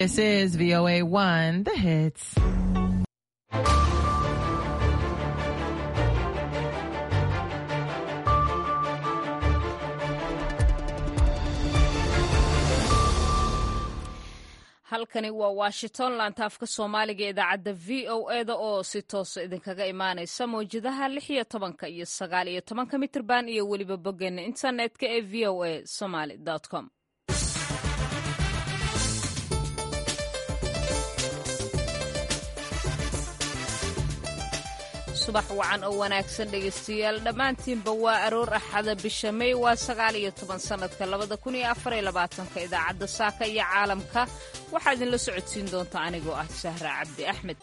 This is VOA 1, the hits. halkani waa washington laantaafka soomaaliga idaacadda v o eda oo si toosa idinkaga imaanaysa mawjadaha lix iyo tobanka iyo sagaal iyo tobanka mitrban iyo weliba boggeena internetka ee v o a somaly com subax wacan oo wanaagsan dhegaystayaal dhammaantiinba waa aroor axada bisha may waa sagaal iyo toban sannadka labada kun iyo afar iyo labaatanka idaacadda saaka iyo caalamka waxaa idinla socodsiin doonta anigoo ah sahra cabdi axmed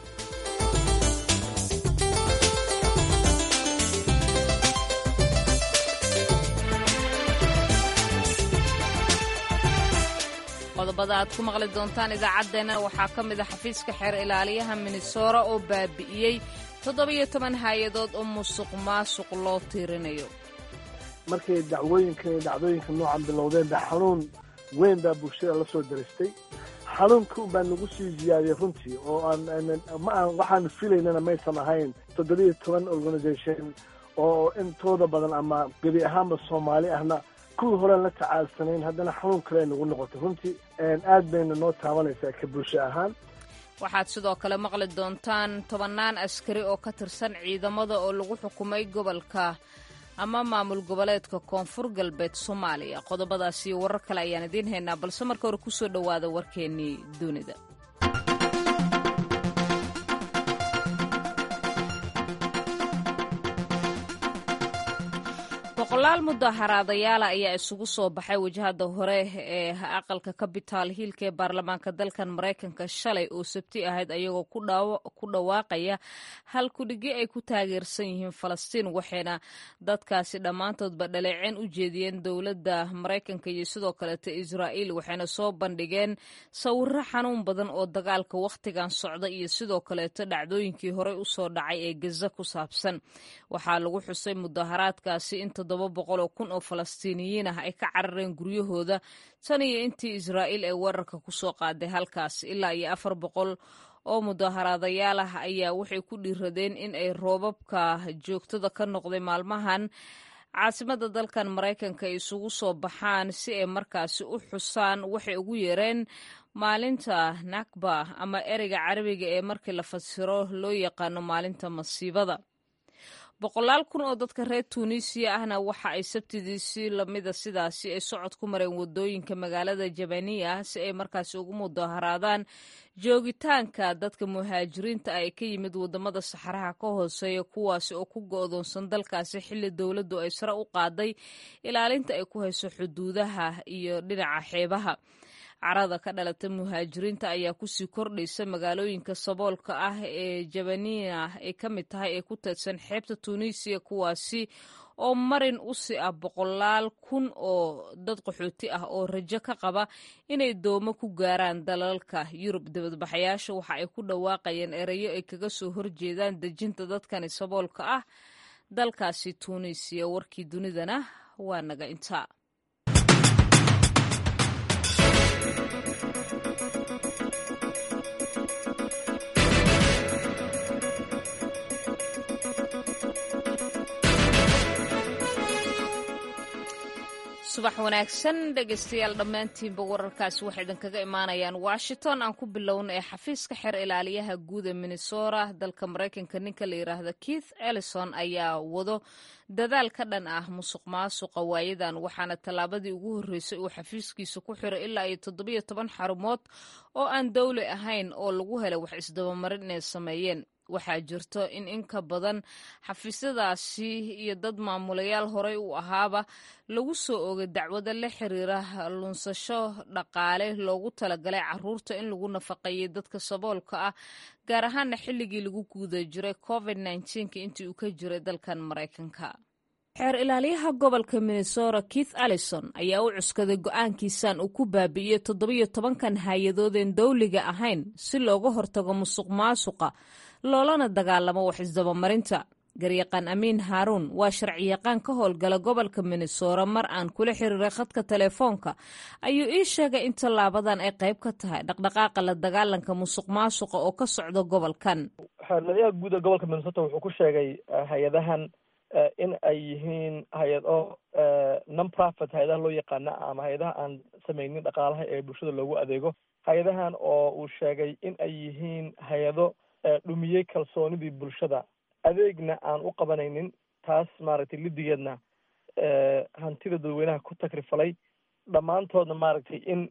qodobada aad ku maqli doontaan idaacaddeenna waxaa ka mid a xafiiska xeer ilaaliyaha minnesora oo baabi'iyey toddobiyo toban hay-adood oo musuq maasuq loo tiirinayo markay dacwooyinka iyo dhacdooyinka noocan bilowdeen ba xanuun weyn baa bulshada la soo daristay xanuunka baa nagu sii ziyaadiyey runtii oo aan ma aan waxaan filaynana maysan ahayn toddobiyo toban organisation oo intooda badan ama gebi ahaanba soomaali ahna kuwii horean la tacaalsanayn haddana xanuun kale ay nagu noqotay runtii aad bayna noo taabanaysaa ka bulsho ahaan waxaad sidoo kale maqli doontaan tobannaan askari oo ka tirsan ciidamada oo lagu xukumay gobolka ama maamul goboleedka koonfur galbeed soomaaliya qodobadaas iyo warar kale ayaan idiin haynaa balse marka hore ku soo dhowaada warkeennii dunida boqolaal mudaharaadayaala ayaa isugu soo baxay wajahada hore ee aqalka capital hiilka ee baarlamaanka dalkan maraykanka shalay oo sabti ahayd ayagoo ku dhawaaqaya hal kudhigi ay ku taageersan yihiin falastiin waxayna dadkaasi dhammaantoodba dhaleeceen u jeediyeen dowladda maraykanka iyo sidoo kaleeta israa'iil waxayna soo bandhigeen sawiro xanuun badan oo dagaalka wakhtigan socda iyo sidoo kaleeto dhacdooyinkii horey u soo dhacay ee gaza ku saabsan waxaa lagu xusay mudaharaadkaasi in toddoba boqol oo kun oo falastiiniyiin ah ay ka carareen guryahooda tan iyo intii israa'iil ay weerarka ku soo qaaday halkaas ilaa iyo afar boqol oo mudaharaadayaal ah ayaa waxay ku dhiiradeen in ay roobabka joogtada ka noqday maalmahan caasimada dalkan maraykanka ay isugu soo baxaan si ay markaasi u xusaan waxay ugu yeereen maalinta nakba ama ereyga carabiga ee markii la fasiro loo yaqaano maalinta masiibada boqolaal kun oo dadka reer tuuniisiya ahna waxa ay sabtidiisi lamida sidaasi ay socod ku mareen wadooyinka magaalada jabaniya si ay markaasi ugu mudaharaadaan joogitaanka dadka muhaajiriinta ah ee ka yimid wadamada saxaraha ka hooseeya kuwaasi oo ku go'doonsan dalkaasi xilli dowladdu ay sare u qaaday ilaalinta ay ku hayso xuduudaha iyo dhinaca xeebaha carada ka dhalata muhaajiriinta ayaa kusii kordhaysa magaalooyinka saboolka ah ee jabaniya ay ka mid tahay ee ku teedsan xeebta tuuniisiya kuwaasi oo marin u si ah boqolaal kun oo dad qaxooti ah oo rajo ka qaba inay doomo ku gaaraan dalalka yurub dibadbaxayaasha waxa ay ku dhawaaqayeen erayo ay kaga soo horjeedaan dejinta dadkani saboolka ah dalkaasi tuuniisiya warkii dunidana waa naga intaa subax wanaagsan dhegaystayaal dhammaantiinba wararkaasi waxay idinkaga imaanayaan washington aan ku bilowna ee xafiiska xeer ilaaliyaha guud ee minnesota dalka maraykanka ninka la yidhaahda keith ellison ayaa wado dadaal ka dhan ah musuq maasuqa waayadan waxaana tallaabadii ugu horreysay uu xafiiskiisa ku xiray ilaa iyo toddobiyo toban xarumood oo aan dowli ahayn oo lagu helay wax isdabamarin inay sameeyeen waxaa jirto in in ka badan xafiisyadaasi iyo dad maamulayaal horey u ahaaba lagu soo ogay dacwada la xiriira lunsasho dhaqaale loogu talagalay caruurta in lagu nafaqeeyey dadka saboolka ah gaar ahaana xilligii lagu guuda jiray covid nka intii uu ka jiray dalkan maraykanka xeer ilaaliyaha gobolka minnesota keith allison ayaa u cuskaday go'aankiisan uu ku baabi'iyey toddobiyo tobankan hay-adoodeen dowliga ahayn si looga hortago musuq maasuqa loolana dagaalamo wax isdabamarinta garyaqaan amiin haaruun waa sharciyaqaan ka howlgala gobolka minnesora mar aan kula xiriiray khadka telefoonka ayuu ii sheegay in tallaabadan ay qayb ka tahay dhaqdhaqaaqa la dagaalanka musuq maasuqa oo ka socda gobolkan xeerlaliyaha guud ee gobolka minnesota wuxuu ku sheegay hay-adahan in ay yihiin hay-ado non profit hay-adaha loo yaqaana ama hay-adaha aan sameynin dhaqaalaha ee bulshada loogu adeego hay-adahan oo uu sheegay in ay yihiin hay-ado dhumiyey kalsoonidii bulshada adeegna aan u qabanaynin taas maaragtay lidigeedna hantida dadweynaha ku takrifalay dhammaantoodna maaragtay in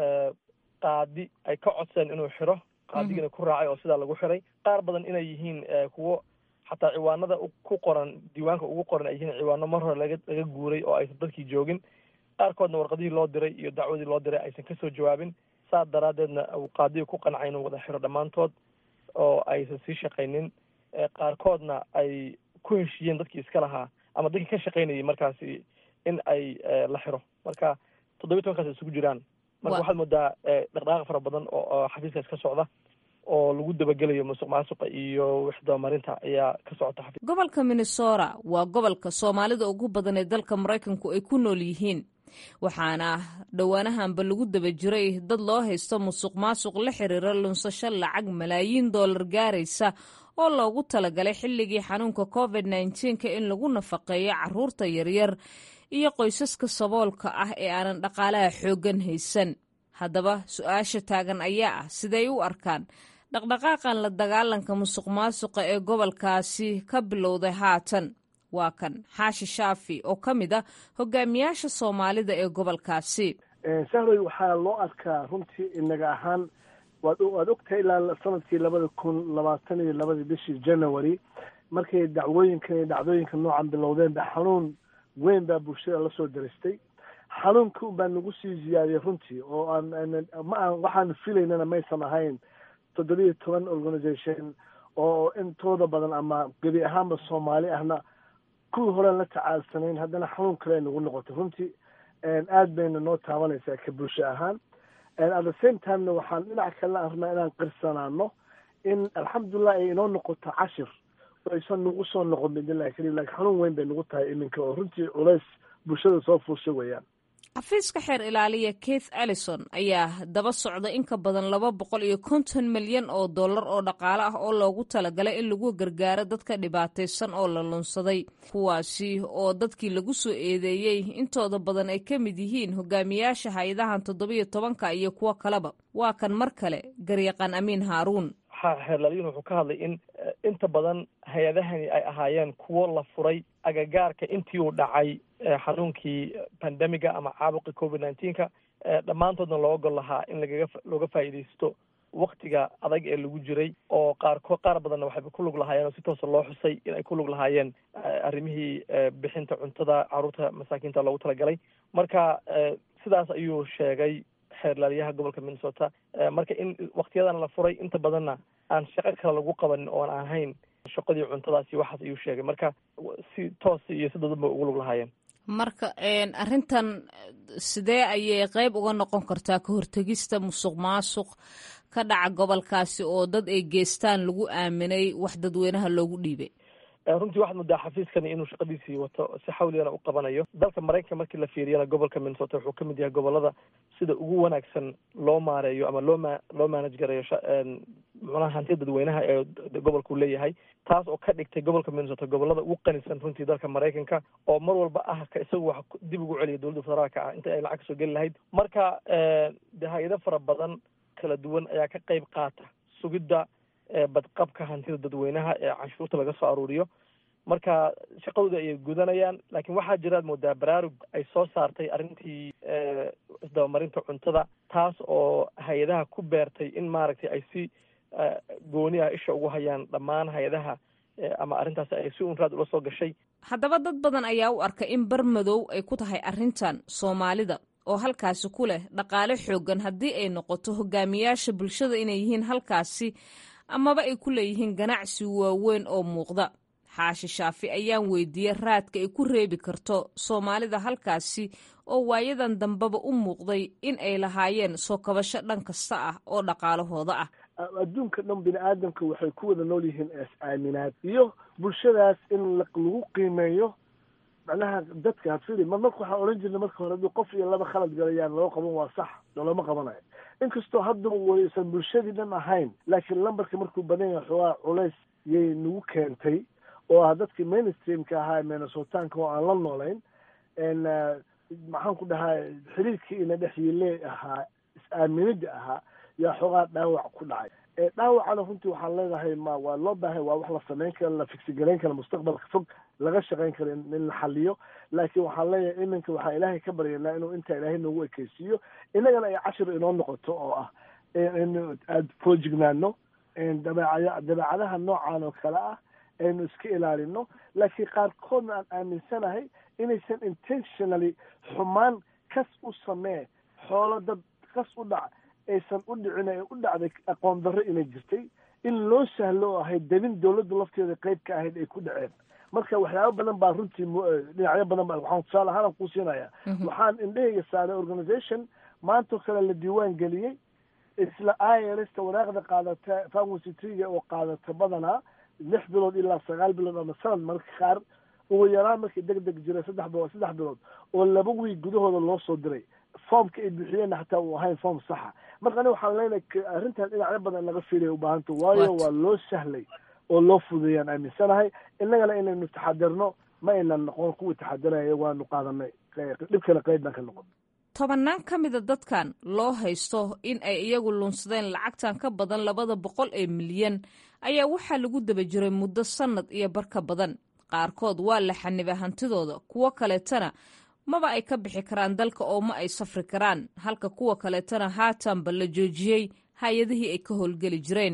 qaadi ay ka codseen inuu xiro qaadigina ku raacay oo sidaa lagu xiray qaar badan inay yihiin kuwo xataa ciwaanada ku qoran diiwaanka ugu qoran ay yihiin ciwaano mar hore laga laga guuray oo aysan dadkii joogin qaarkoodna warqadihii loo diray iyo dacwadii loo diray aysan kasoo jawaabin saas daraaddeedna uu qaadiga ku qancay inuu wada xiro dhammaantood oo aysan sii shaqaynin qaarkoodna ay ku heshiiyeen dadkii iska lahaa ama dadkii ka shaqaynayay markaasi in ay la xiro marka toddobiyi tobankaas isugu jiraan marka waxaad moodaa dhaqdhaqaaq fara badan oo xafiiskaas ka socda oo lagu dabagelayo musuq maasuqa iyo wixdabamarinta ayaa ka socota xafiis gobolka minnesota waa gobolka soomaalida ugu badan ee dalka maraykanku ay ku nool yihiin waxaana dhowaanahanba lagu daba jiray dad loo haysto musuq maasuq la xiriira lunsasho lacag malaayiin dollar gaaraysa oo loogu talagalay xilligii xanuunka covid nneteen-ka in lagu nafaqeeyo caruurta yaryar iyo qoysaska saboolka ah ee aanan dhaqaalaha xooggan haysan haddaba su-aasha taagan ayaa ah siday u arkaan dhaqdhaqaaqan la dagaalanka musuq maasuqa ee gobolkaasi ka bilowday haatan waa kan xaashi shaafi oo ka mid ah hogaamiyaasha soomaalida ee gobolkaasi sahroy waxaa loo arkaa runtii inaga ahaan waad waad ogtahay ilaa sanadkii labada kun labaatan iyo labadii bishii january markay dacwooyinkan iyo dhacdooyinka noocan bilowdeen ba xanuun weyn baa bulshada lasoo daristay xanuunka un baa nagu sii ziyaadiyay runtii oo aan ma aan waxaan filaynana maysan ahayn toddobiyo toban organisation oo intooda badan ama gebi ahaanba soomaali ahna kuwii horean la tacaalsanayn haddana xanuun kale ay nagu noqotay runtii aad bayna noo taabanaysaa ka bulsho ahaan at the same timena waxaan dhinac kalena arnaa inaan qirsanaano in alxamdulilah ay inoo noqoto cashir oo aysan nagu soo noqon bidnillahi karim lakin xanuun weyn bay nagu tahay iminka oo runtii culays bulshada soo fuusha weeyaan xafiiska xeer ilaaliya keith allison ayaa daba socda in ka badan laba boqol iyo konton milyan oo dollar oo dhaqaale ah oo loogu talagalay in lagu gargaaro dadka dhibaataysan oo la lunsaday kuwaasi oo dadkii lagu soo eedeeyey intooda badan ay ka mid yihiin hogaamiyaasha hay-adahan toddobiyo tobanka iyo kuwo kaleba waa kan mar kale garyaqaan amiin haaruun xeerlaaliyin wuxuu ka hadlay in inta badan hay-adahani ay ahaayeen kuwo la furay agagaarka intii uu dhacay xanuunkii pandemiga ama caabuqi covid nineteenka dhammaantoodna loo gol lahaa in lagaga looga faa'iidaysto waktiga adag ee lagu jiray oo qaarko qaar badanna waxayba ku lug lahaayeen oo si toosa loo xusay in ay ku lug lahaayeen arrimihii bixinta cuntada carruurta masaakiinta loogu talagalay marka sidaas ayuu sheegay xeerlaaliyaha gobolka minnesota marka in waktiyadan la furay inta badanna aan shaqo kale lagu qabanin oon ahayn shaqadii cuntadaas iyo waxaas ayuu sheegay marka si toos iyo si dadan bay ugu lug lahaayeen marka arrintan sidee ayay qeyb uga noqon kartaa ka hortegista musuq maasuq ka dhaca gobolkaasi oo dad ay geestaan lagu aaminay wax dadweynaha loogu dhiibay runtii waxaad moodaa xafiiskani inuu shaqadiisii wato si xawligana u qabanayo dalka maraykanka markii la fiiriyana gobolka minnesota wuxuu ka mid yahay gobolada sida ugu wanaagsan loo maareeyo ama loo ma loo manage gareeyo muxunaha hantida dadweynaha ee gobolkuu leeyahay taas oo ka dhigtay gobolka minnesota gobolada ugu qanisan runtii dalka maraykanka oo mar walba ah ka isagu wax dib ugu celiya dowladda federaalka ah inta ay lacag kasoo geli lahayd marka de hay-ado fara badan kala duwan ayaa ka qeyb qaata sugidda badqabka hantida dadweynaha ee canshuurta laga soo aruuriyo marka shaqadooda ayay gudanayaan laakiin waxaa jiraad moodaa baraarug ay soo saartay arrintii isdabamarinta cuntada taas oo hay-adaha ku beertay in maaragtay ay si gooni ah isha ugu hayaan dhammaan hay-adaha ama arrintaas ay si unraad ula soo gashay haddaba dad badan ayaa u arka in bar madow ay ku tahay arrintan soomaalida oo halkaasi ku leh dhaqaale xoogan haddii ay noqoto hogaamiyaasha bulshada inay yihiin halkaasi amaba ay ku leeyihiin ganacsi waaweyn oo muuqda xaashi shaafi ayaan weydiiyey raadka ay ku reebi karto soomaalida halkaasi oo waayadan dambeba u muuqday in ay lahaayeen soo kabasho dhan kasta ah oo dhaqaalahooda ah adduunka dhan bini aadamka waxay ku wada nool yihiin is-aaminaad iyo bulshadaas in lagu qiimeeyo macnaha dadka fili mar marka waxaan odhan jirnay marka hore haddii qof iyo laba khalad galayaan loo qaban waa sax loolama qabanayo inkastoo haddaba waysan bulshadii dhan ahayn laakiin lambarka markuu badan yahay xoogaa culays yay nagu keentay oo ah dadkii mainstreamka ahaa minnesotanka oo aan la noolayn maxaan ku dhahaa xiriirkii ina dhex yiile ahaa is-aaminida ahaa yaa xoogaa dhaawac ku dhacay dhaawacana runtii waxaan leedahay ma waa loo baahay waa wax la samayn kara la fisigarayn kara mustaqbalka fog laga shaqayn karo in la xaliyo laakiin waxaan leeyahay iminka waxaan ilaahay ka baryanaa inuu intaa ilaahay noogu ekeysiiyo innagana ay cashir inoo noqoto oo ah in aad foojignaano dabeecada dabeecadaha noocan oo kale ah aynu iska ilaalino laakiin qaarkoodna aan aaminsanahay inaysan intentionally xumaan kas u samee xoolo dad kas u dhac aysan u dhicin ee u dhacday aqoon darro inay jirtay in loo sahlo oo ahayd debin dawladda lafteeda qayb ka ahayd ay ku dhaceen marka waxyaabo badan baa runtii dhinacyo badan ba waxaan tusaale ahaan ku siinaya waxaan indhahayga saaray organization maantoo kale la diiwaan geliyey isla irsta wanaaqda qaadata pharmacy triga oo qaadata badanaa lix bilood ilaa sagaal bilood ama sanad marka qaar ugu yaraan markii deg deg jira saddex bilood saddex bilood oo laba wiig gudahooda loo soo diray foomka ay bixiyeenna xataa uu ahayn foom saxa marka aniga waxaan leenahay arrintaas dhinacyo badan laga fiilaya ubaahanta waayo waa loo sahlay oo loo fudeeyaan aaminsanahay innagana inaynu taxadirno ma aynan noqon kuwii taxadiraya waanu qaadanay dhibkana qayb baan ka noqon tobannaan ka mida dadkan loo haysto in ay iyagu lunsadeen lacagtan ka badan labada boqol ee milyan ayaa waxaa lagu daba jiray muddo sannad iyo bar ka badan qaarkood waa la xanibay hantidooda kuwo kaleetana maba ay ka bixi karaan dalka oo ma ay safri karaan halka kuwa kaleetana haatanba la joojiyey hay-adihii ay ka howlgeli jireen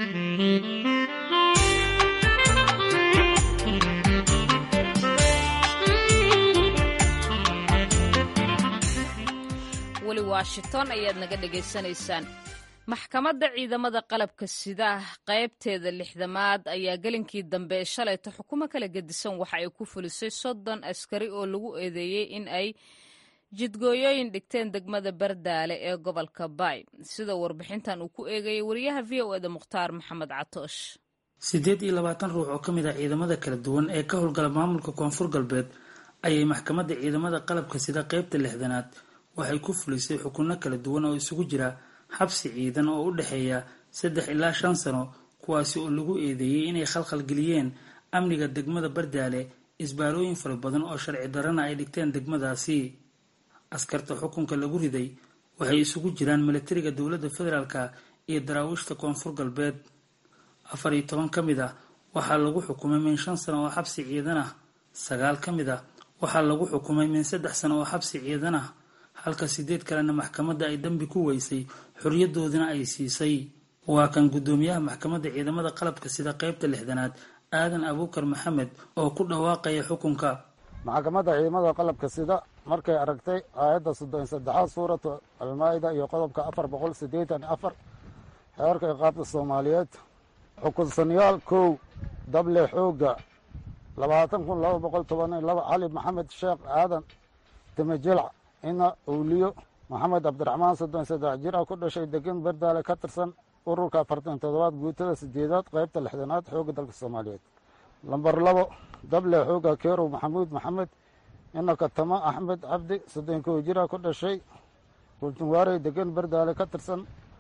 weli washington ayaad naga dhegaysanaysaan maxkamadda ciidamada qalabka sida qaybteeda lixdamaad ayaa gelinkii dambe ee shalayta xukumo kala gedisan waxa ay ku fulisay soddon askari oo lagu eedeeyey in ay jidgooyooyin dhigteen degmada bardaale ee gobolka baay sida warbixintan uu ku eegayay wariyaha v o eda mukhtaar maxamed catoosh siddeed iyo labaatan ruux oo ka mid ah ciidamada kala duwan ee ka howlgala maamulka koonfur galbeed ayay maxkamadda ciidamada qalabka sida qaybta lixdanaad waxay ku fulisay xukunno kala duwan oo isugu jira xabsi ciidan oo u dhexeeya saddex ilaa shan sano kuwaasi oo lagu eedeeyey inay khalkhalgeliyeen amniga degmada bardaale isbaarooyin fara badan oo sharci darana ay dhigteen degmadaasi askarta xukunka lagu riday waxay isugu jiraan milatariga dowladda federaalka iyo daraawiishta koonfur galbeed afar iyo toban ka mid ah waxaa lagu xukumay min shan sano oo xabsi ciidan ah sagaal ka mid ah waxaa lagu xukumay min saddex sano oo xabsi ciidan ah halka sideed kalena maxkamadda ay dambi ku weysay xorriyadoodina ay siisay waa kan guddoomiyaha maxkamadda ciidamada qalabka sida qaybta lixdanaad aadan abuukar maxamed oo ku dhawaaqaya xukunka maxkamadda ciidamada qalabka sida markay aragtay aayadda soddon saddexaad suuratu almaa-ida iyo qodobka afar boqol siddeetan afar xeerka iqaabta soomaaliyeed xukunsanyaal kow dable xoogga labaatan kun laba boqol toban iyo laba cali maxamed sheekh aadan timajilc ina owliyo maxamed cabdiraxmaan soddon saddex jir ah ku dhashay degan bardaale ka tirsan ururka afartan toddobaad guutada sideedaad qaybta lixdanaad xoogga dalka soomaaliyeed lambar labo dable xoogga keerow maxamuud maxamed ina katama axmed cabdi soddon kow jir ah ku dhashay kultunwaarey degan bardaale ka tirsan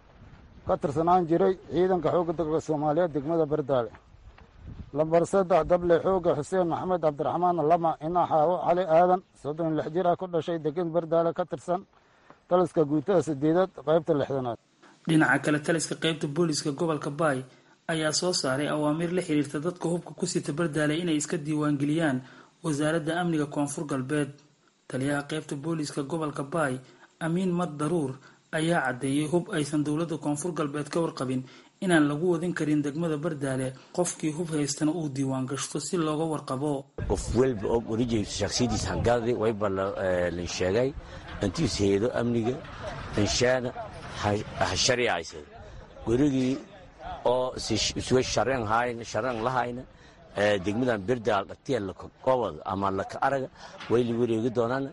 ka tirsanaan jiray ciidanka xoogga dalka soomaaliyeed degmada bardaale lambar saddex dable xoogga xuseen maxamed cabdiraxmaan lama ina xaawo cali aadan soddon lix jir ah ku dhashay degan bardaale ka tirsan taliska guutada sideedaad qaybta lixdanaad dhinaca kale taliska qaybta booliska gobolka baay ayaa soo saaray awaamiir la xiriirta dadka hubka ku sita bardaale inay iska diiwaangeliyaan wasaaradda amniga koonfur galbeed taliyaha qaybta booliska gobolka baay amiin mad daruur ayaa caddeeyey hub aysan dowladda koonfur galbeed ka warqabin inaan lagu wadin karin degmada bardaale qofkii hub haystana uu diiwaan gashto si looga warqabo qof walba og orijay shaksiyadiis hangaadi wayba lan sheegay intiis heedo amniga inshaana ha shariicaysa werigii oo isuga shareen hayna shareen lahayna degmadan berdaal dhatiya laka gobod ama laka araga way la wareegi doonaan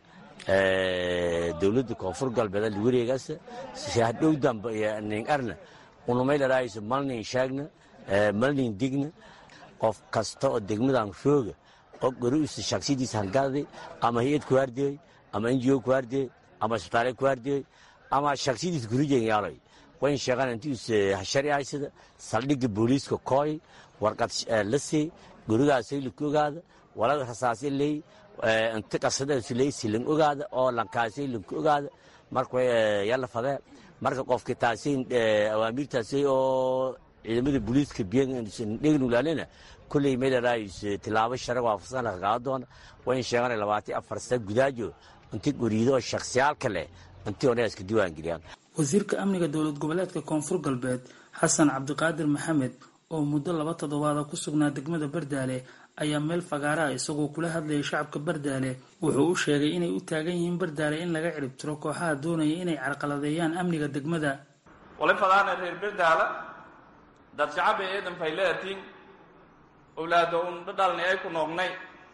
dowladda koonfur galbeed la wareegaas hadhow dambe nin arna unumay laraayso malnin shaagna malnin digna qof kasta oo degmadan rooga oo goriisa shaksiyadiisa hangaday ama hay-ad ku hardiyey ama ngo ku hardiyey ama isbitaale ku hardiyey ama shaksiyadiisa gurijen yaaloy wayn sheegaan intiis shari haysada saldhigga booliiska kooy warqad la sey gurigaasay laka ogaada walada rasaasay leey inta qasadaasu leey silan ogaada oo lankaasay lanka ogaada marka yalla fadee marka qofka taasay awaamiirtaasay oo ciidamada booliiska biydhegnulaalena kulley meelaraayis tilaabo sharag waafaqsan laga qaado doona wayn sheegaan labaatan afar sana gudaajo inta guriido oo shaksiyaalka leh intii ona iska diiwaan geliyaan wasiirka amniga dowlad goboleedka koonfur galbeed xasan cabdiqaadir maxamed oo muddo laba toddobaada ku sugnaa degmada bardaale ayaa meel fagaaraha isagoo kula hadlayay shacabka bardaale wuxuu u sheegay inay u taagan yihiin bardaale in laga ciribtiro kooxaha doonaya inay carqaladeeyaan amniga degmada wali fadaana reer bardaala dad shacaba eedan fayleatiin owlaado un dhadhalni ay ku noognay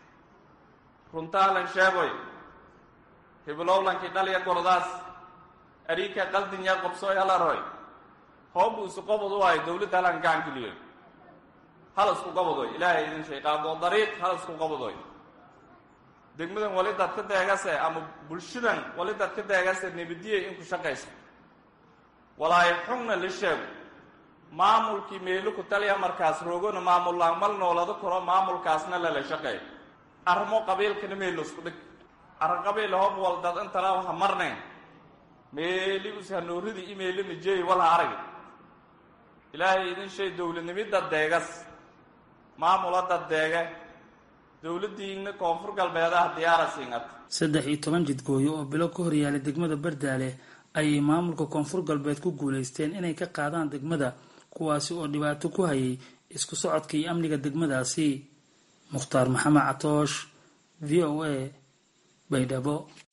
runtaalan sheegoy hibilowlankii dhalya gordaas ariika qaldinya qobsooy halaroy hoobu isu qobod u ahay dowladda halan gacan geliyoy hal isku qabadoy ilaahay idin shay qaado dariiq hal isku qabadoy degmadan wali dad ka deegase ama bulshadan wali dad ka deegase nebadiyey inku shaqayso walaayo xugna la sheego maamulkii meelo ku taliya markaas roogona maamullaan mal noolada koro maamulkaasna lala shaqeey arrimo qabiilkana meelo isku dhig arrin qabiil hob wal dad intala ha marnayn meeli us hanooridii imeelina jeey wal ha arag ilaahay idin shay dowladnimidda deegas maamula dad deege dowladdiina koonfur galbeedaha diyaara siingat saddex iyo toban jidgooyo oo bilo ka horyaalay degmada bardaale ayay maamulka koonfur galbeed ku guulaysteen inay ka qaadaan degmada kuwaasi oo dhibaato ku hayay isku socodka iyo amniga degmadaasi mukhtaar maxamed catoosh v o a baydhabo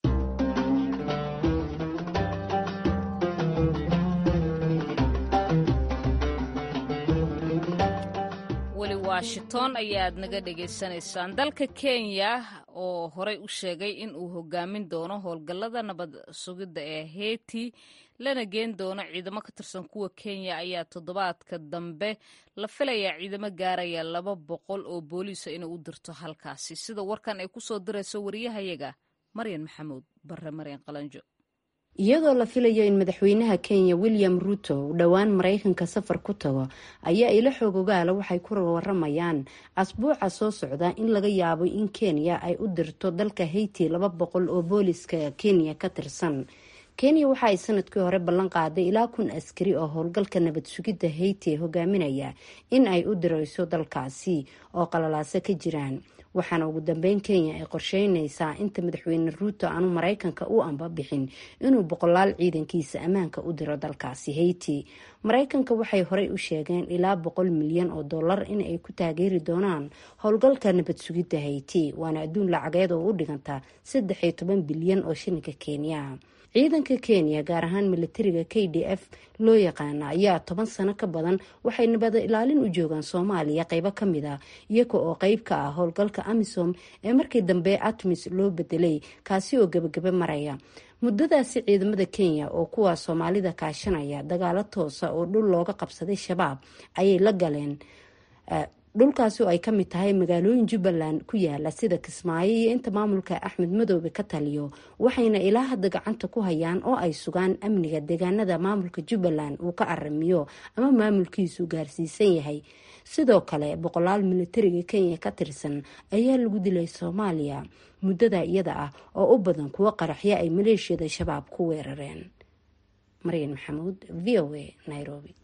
weli washington ayaad naga dhagaysanaysaan dalka kenya oo horey u sheegay in uu hogaamin doono howlgallada nabad sugidda ee heyti lana geen doono ciidamo ka tirsan kuwa kenya ayaa toddobaadka dambe la filayaa ciidamo gaaraya laba boqol oo booliisa inay u dirto halkaasi sida warkan ay kusoo dirayso wariyahayaga maryan maxamuud bare maryan qalanjo iyadoo la filayo in madaxweynaha kenya william ruto uu dhowaan maraykanka safar ku tago ayaa ilo xoog ogaala waxay ku waramayaan asbuuca soo socda in laga yaabo in kenya ay u dirto dalka hayti laba boqol oo booliska kenya ka tirsan kenya waxa ay sanadkii hore ballan qaaday ilaa kun askari oo howlgalka nabad sugidda hayti hogaaminaya in ay u dirayso dalkaasi oo qalalaaso ka jiraan waxaana ugu dambeyn kenya ay qorsheynaysaa inta madaxweyne ruuto aanu maraykanka u amba bixin inuu boqolaal ciidankiisa ammaanka u diro dalkaasi hayti maraykanka waxay horey u sheegeen ilaa boqol milyan oo dollar in ay ku taageeri doonaan howlgalka nabad sugidda hayti waana adduun lacageed oo u dhiganta saddex iyo toban bilyan oo shilinka kenya ciidanka kenya gaar ahaan militariga k d f loo yaqaana ayaa toban sano ka badan waxay nabada ilaalin u joogaan soomaaliya qeybo kamid a iyaga oo qeyb ka ah howlgalka amisom ee markii dambe atmis loo bedelay kaasi oo gebagaba maraya muddadaasi ciidamada kenya oo kuwa soomaalida kaashanaya dagaalo toosa oo dhul looga qabsaday shabaab ayay la galeen dhulkaasi oo ay ka mid tahay magaalooyin jubbaland ku yaala sida kismaayo iyo inta maamulka axmed madoobe ka taliyo waxayna ilaa hadda gacanta ku hayaan oo ay sugaan amniga deegaanada maamulka jubbaland uu ka aramiyo ama maamulkiisu gaarsiisan yahay sidoo kale boqolaal militariga kenya ka tirsan ayaa lagu dilay soomaaliya muddada iyada ah oo u badan kuwo qaraxyo ay maleeshiyada shabaab ku weerareen maryan maxamuud v o a nairobi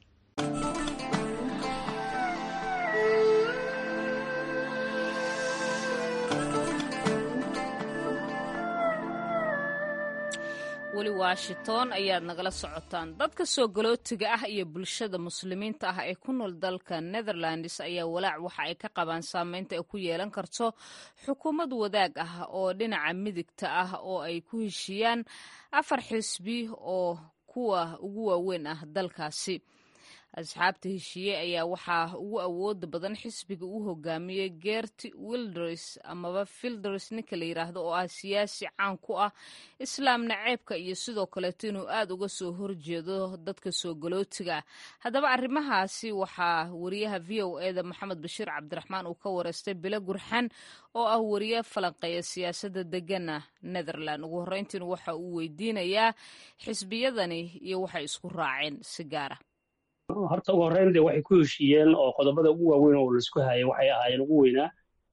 weli washington ayaad nagala socotaan dadka soo galootiga ah iyo bulshada muslimiinta ah ee ku nool dalka netherlands ayaa walaac waxa ay ka qabaan saameynta ay ku yeelan karto xukuumad wadaag ah oo dhinaca midigta ah oo ay ku heshiiyaan afar xisbi oo kuwa ugu waaweyn ah dalkaasi asxaabta heshiiye ayaa waxaa ugu awooda badan xisbiga uu hogaamiyey gerti wilders amaba filders ninka la yidhaahdo oo ah siyaasi caan ku ah islaam naceebka iyo sidoo kaleeto inuu aad uga soo horjeedo dadka soo galootiga haddaba arrimahaasi waxaa wariyaha v o eda maxamed bashiir cabdiraxmaan uu ka wareystay bilo gurxan oo ah wariye falanqeeya siyaasadda degana netherland ugu horreyntiina waxa uu weydiinayaa xisbiyadani iyo waxay isku raaceen si gaara horta ugu horreyn de waxay ku heshiiyeen oo qodobada ugu waaweyn oo laisku hayay waxay ahaayeen ugu weynaa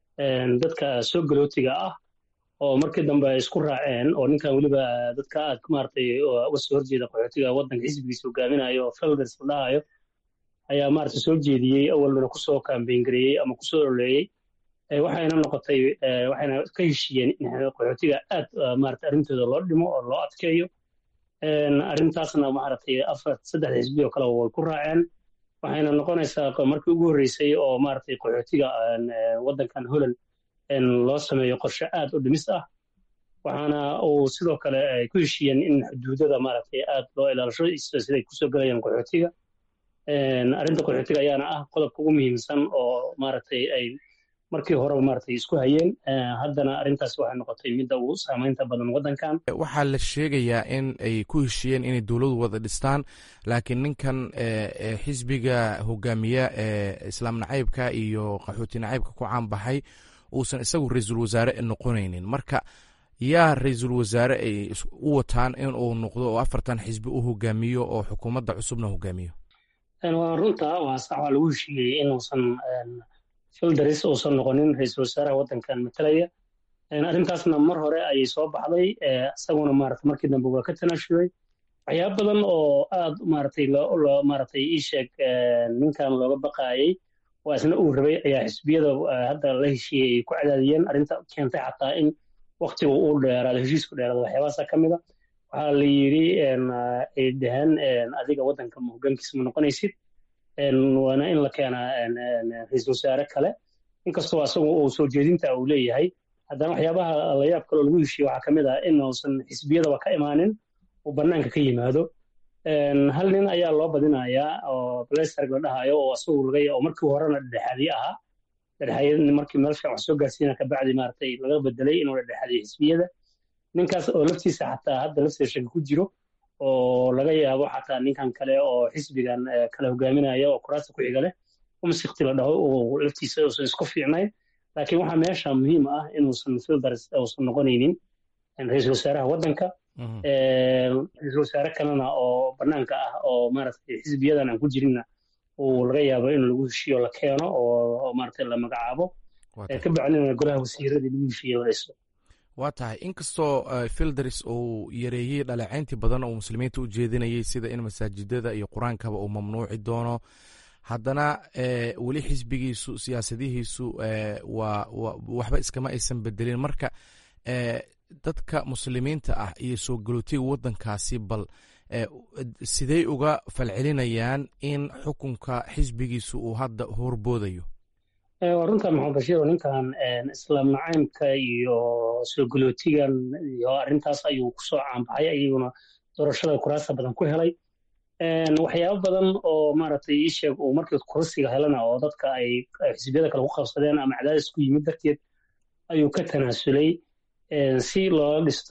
dadka soo galootiga ah oo markii dambe ay isku raaceen oo ninkan weliba dadka aad maaragtay uga soo horjeeda qaxootiga waddanka xisbigiisa hogaaminayo oo felders la dhahayo ayaa maaragtay soo jeediyey awalna kusoo kambeyn gareeyey ama kusoo ololeeyey waxayna noqotay waxayna ka heshiiyeen in qaxootiga aad maaragtay arrintooda loo dhimo oo loo adkeeyo arrintaasna maaragtay afar saddex xisbi oo kale way ku raaceen waxayna noqonaysaa markii ugu horreysay oo maaragtay qaxootiga waddankan holland loo sameeyo qorshe aad u dhimis ah waxaana uu sidoo kale ay ku heshiiyeen in xuduudada maaragtay aad loo ilaalisho siday kusoo gelayaan qaxootiga arrinta qaxootiga ayaana ah qodobka ugu muhiimsan oo maaragtay ay markii horeba maaragtay isku hayeen haddana arrintaas waxay noqotay midda ugu saamaynta badan waddankan waxaa la sheegayaa in ay ku heshiiyeen inay dowladu wada dhistaan laakiin ninkan xisbiga hogaamiya ee islaam nacaybka iyo qaxooti nacaybka ku caanbaxay uusan isagu ra-iisul wasaare noqonaynin marka yaa ra-iisul wasaare ay u wataan in uu noqdo oo afartan xisbi u hogaamiyo oo xukuumadda cusubna hogaamiyo waa runta waa sax waa lagu heshiiyey inuusan fildaris uusan noqonin ra-iisul wasaaraha waddankan matalaya arrintaasna mar hore ayay soo baxday isaguna maarata markii dambe waa ka tanaashuday waxyaaba badan oo aad maaragtay loo maaragtay ii sheeg ninkan looga baqaayay waa isna uu rabay ayaa xisbiyada hadda la heshiiyey ay ku cadaadiyeen arrinta keentay xataa in waktigu uu dheeraado heshiisku dheeraado waxyaabahaasa ka mid a waxaa la yidhi ay dhaheen adiga waddanka hogaankiisa ma noqonaysid waana in la keenaa ra-iisul wasaare kale inkastoo asagu uu soo jeedinta uu leeyahay haddana waxyaabaha layaab kaloo lagu heshiye waxaa ka mid ah inuusan xisbiyadaba ka imaanin uu bannaanka ka yimaado hal nin ayaa loo badinayaa oo blesarg la dhahayo oo asagu laga oo markii horena dhexaadiye ahaa dhexaadiyadni markii meel fiican wax soo gaarsiina kabacdi maaragtay laga bedelay inuu dhexaadiyo xisbiyada ninkaas oo laftiisa xataa hadda laftiisa shaki ku jiro oo laga yaabo xataa ninkan kale oo xisbigan kale hogaaminaya oo kuraasta ku xiga leh umsikti la dhaho oo laftiisa uusan isku fiicnayn laakiin waxaa meesha muhiim ah inuusan fildars uusan noqonaynin ra-iisul wasaaraha waddanka ra-iisul wasaare kalena oo bannaanka ah oo maaragtay xisbiyadan aan ku jirinna uu laga yaabo in lagu heshiiyo la keeno oo maaragtay la magacaabo ka bacdina golaha wasiiradii lagu heshiiyo la dhiso waa tahay inkastoo filders uu yareeyey dhaleecayntii badan oo muslimiinta u jeedinayay sida in masaajidada iyo qur-aankaba uu mamnuuci doono haddana weli xisbigiisu siyaasadihiisu waa waxba iskama aysan bedelin marka dadka muslimiinta ah iyo soo galootiga waddankaasi bal sidey uga falcelinayaan in xukunka xisbigiisu uu hadda horboodayo waa runta maxamed bashiir oo ninkan islaam nacaymka iyo soo galootigan iyo arrintaas ayuu kusoo caanbaxay ayaguna doorashada kuraasta badan ku helay waxyaabo badan oo maaragtay ii sheeg uu markii kursiga helana oo dadka ay xisbiyada kale ku qabsadeen ama cadaadis ku yimid darteed ayuu ka tanaasulay si loola dhisto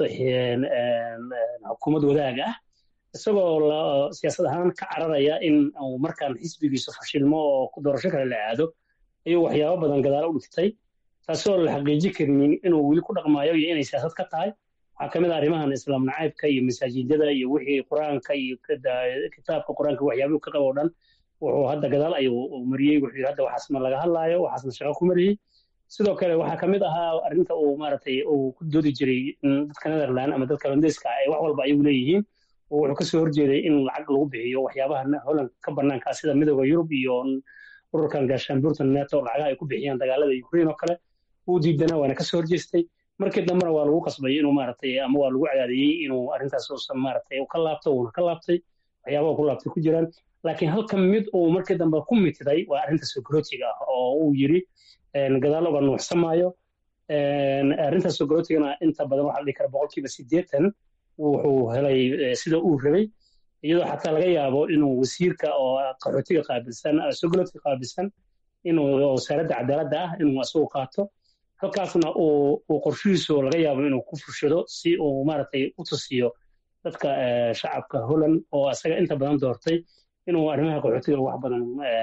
xukuumad wadaag ah isagoo siyaasad ahaan ka cararaya in uu markaan xisbigiisu fashilmo oo doorasho kale la aado ayuu waxyaabo badan gadaalo u dhigtay taasoo la xaqiiji karinin inuu weli ku dhaqmaayo iyo inay siyaasad ka tahay waxaa ka mid ah arrimahan islaam nacaybka iyo masaajidada iyo wixii qur-aanka iyo kitaabka qur-aanka waxyaabuu ka qabo dhan wuxuu hadda gadaal ayuu mariyey wuxuu yidhi hadda waxaasna laga hadlaayo waxaasna shaqo ku mariyey sidoo kale waxaa ka mid ahaa arrinta uu maaragtay uu ku doodi jiray dadka netherland ama dadka holandeeska ay wax walba ayagu leeyihiin oo wuxuu kasoo horjeeday in lacag lagu bixiyo waxyaabaha holland ka banaanka sida midooda yurub iyo ururkan gaashaanbuurta neto lacagaha ay ku bixiyaan dagaalada ukraine oo kale wuu diidanaa waana kasoo horjeestay markii dambena waa lagu qasbay inuu maaragtay ama waa lagu cadaadiyey inuu arrintaas uusan maaragtay ka laabto uuna ka laabtay waxyaabaha ku laabtay ku jiraan laakiin halka mid uu markii dambe ku mitiday waa arrinta sogorootiga ah oo uu yidhi gadaal uga nuuxsamaayo arrinta sogorootigana inta badan waxaa la dhihi kara boqolkiiba siddeetan wuxuu helay sida uu rabay iyadoo xataa laga yaabo inuu wasiirka oo qaxootiga qaabilsan sogolodka qaabilsan inuu wasaaradda cadaaladda ah inuu isagu qaato halkaasna uu qorshihiisu laga yaabo inuu ku fushado si uu maaragtay u tusiyo dadka shacabka holland oo isaga inta badan doortay inuu arrimaha qaxootiga wax badan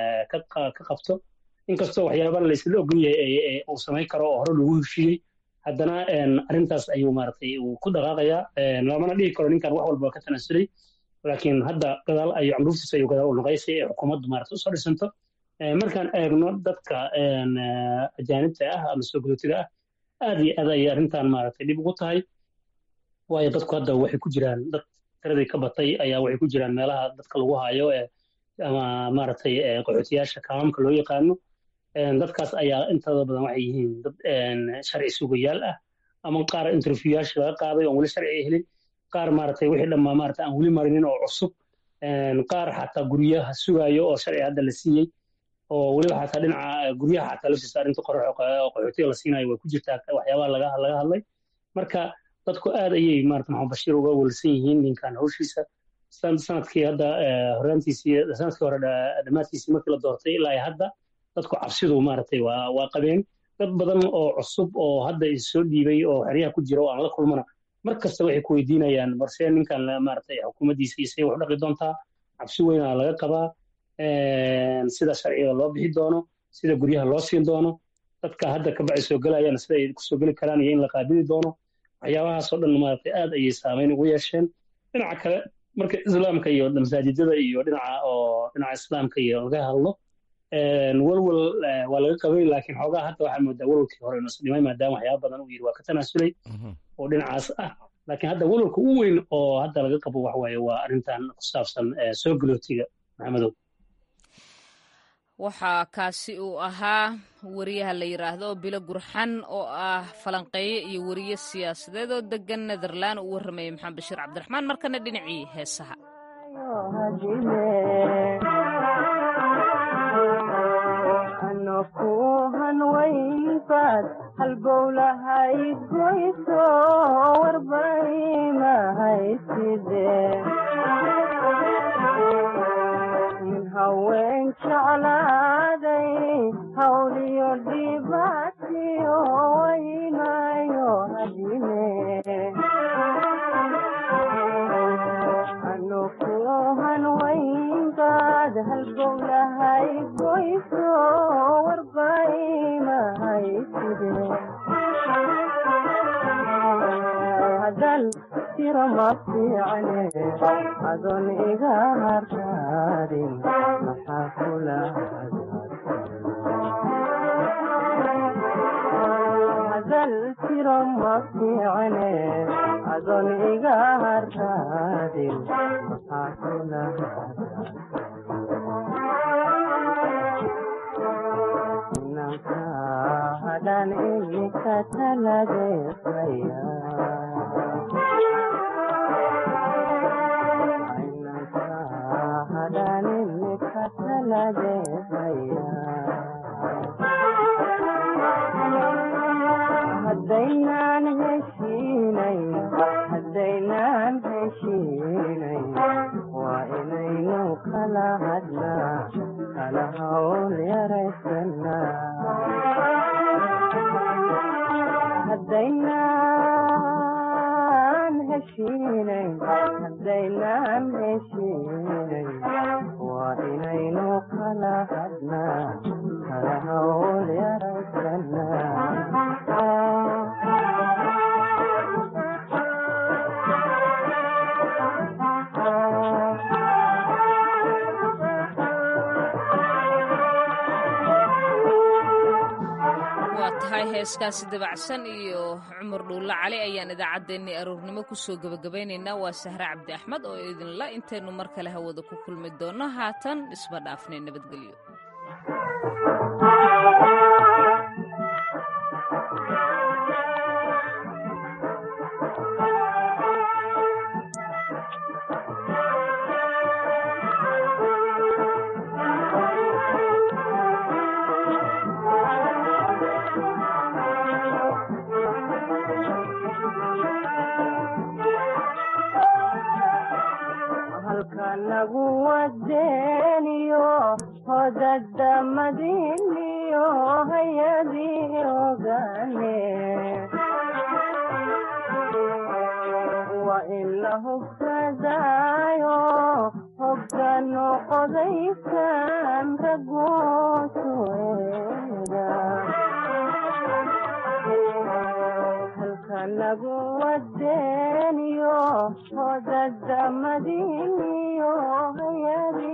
ka qabto inkastoo waxyaaba laysla ogol yahay uu samayn karo oo hore lagu heshiiyey haddana arrintaas ayuu maaragtay uu ku dhaqaaqayaa lamana dhihi karo ninkan wax walba ka tanaasulay laakiin hadda gadaal ayuu candhuuftiisa ayuu gadaal u noqay si ay xukuumaddu maaragtay usoo dhisanto markaan eegno dadka ajaanibta ah ama soo gudootiga ah aad iyo aad ayay arrintan maaragtay dhib ugu tahay waayo dadku hadda waxay ku jiraan dad tiradii ka batay ayaa waxay ku jiraan meelaha dadka lagu hayo ama maaragtay qaxootiyaasha kaamamka loo yaqaano dadkaas ayaa intooda badan waxay yihiin dad sharci sugayaal ah ama qaar interviewyaasha laga qaaday oon weli sharci helin qaar maaragtay wixii dhammaa maaragtay aan weli marinin oo cusub qaar xataa guryaha sugayo oo sharci hadda la siiyey oo weliba xataa dhinaca guryaha xataa laftiisa arrinta qaxootiga la siinayo way ku jirtaa waxyaabaha laga laga hadlay marka dadku aad ayay maarata maxamed bashiir uga welsan yihiin ninkan hawshiisa sanadkii hadda horaantiisii sanadkii hore dhammaadkiisii markii la doortay ilaa hadda dadku cabsidu maaragtay waa waa qabeen dad badan oo cusub oo hadda soo dhiibay oo xeryaha ku jira oo aan la kulmana mar kasta waxay ku weydiinayaan balse ninkan maaragtay xukuumaddiisa iyo say wax u dhaqi doontaa cabsi weynaa laga qabaa sida sharciga loo bixi doono sida guryaha loo siin doono dadka hadda ka bacay soo gelayana sida ay kusoo geli karaan iyo in la qaabili doono waxyaabahaasoo dhan maaragtay aad ayay saameyn ugu yeesheen dhinaca kale marka islaamka iyo masaajidada iyo dhinaca oo dhinaca islaamka iyo laga hadlo walwal waa laga qabay laakiin xoogaa hadda waxaa moodaa walwalkii hore inuu isdhimay maadaama waxyaaba badan uu yidhi waa ka tanaasulay oo dhinacaas ah laakiin hadda walwalka u weyn oo hadda laga qabo wax waaye waa arrintan ku saabsan soo galootiga maxamedow waxaa kaasi uu ahaa wariyaha la yidhaahdo bilo gurxan oo ah falanqeeye iyo wariye siyaasadeed oo degan netherland uu warramayay maxamed bashiir cabdiraxmaan markana dhinacii heesaha kuhan waynbaad halbowlahaydgoyso warbaymahayside min haween jeclaaday hawliyo dhibaatiyo waynayo hadine anukuhan waynbaad halbowlahaydgoyso hadal tiro ma fiicane adoon iga hartaadin maxaa kula hadal tiro ma fiicane adoon iga hartaadin maxaa kula hadan imika taladeesaya hadan imika taladeesaya haddaynaan heshiinay haddaynaan heshiinay waa inaynu kala hadnaa kala hawl yaraysanaa haddaynaan heshiinay haddaynaan heshiinay waa inaynu kala hadnaa kala hawl yaraysanaa tahay heeskaasi dabacsan iyo cumar dhuulle cali ayaan idaacaddeenii aroornimo kusoo gebagabaynaynaa waa sahre cabdi axmed oo idinla intaynu mar kale hawada ku kulmi doonno haatan isma dhaafnay nabadgelyo halka hodadamadiniyo hayadii ogane waa in la hubsadaayo hoggano qodaysan ragoosueda halka nagu wadeeniyo hodadamadiniyo hayadii